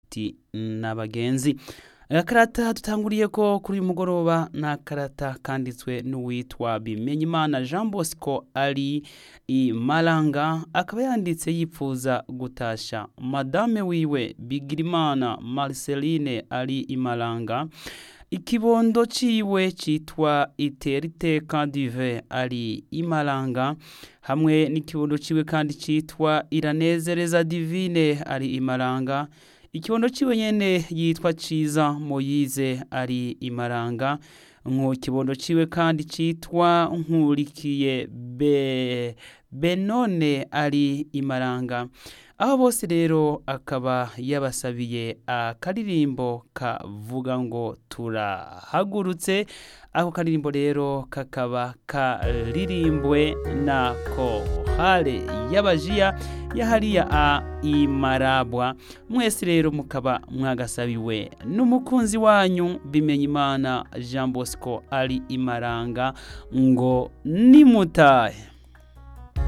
inshuti n'abagenzi agakarata dutanguriye ko kuri uyu mugoroba ni akarata kanditswe n'uwitwa bimenyimana jean bosco ari i maranga akaba yanditse yipfuza gutasha madame wiwe bigirimana marceline ari i maranga ikibondo ciwe citwa iteriteka dive ari imaranga hamwe n'ikibondo ciwe kandi citwa iranezereza divine ari imaranga ikibondo ciwe nyene yitwa ciza moyize ari imaranga nko kibondo ciwe kandi citwa nkurikiye be benone ari imaranga aho bose rero akaba yabasabiye akaririmbo kavuga ngo turahagurutse ako karirimbo rero kakaba karirimbwe na kohale y'abajiya yahariya a imarabwa mwese rero mukaba mwagasabiwe n'umukunzi wanyu bimenya imana jean bosco ari imaranga ngo nimutahe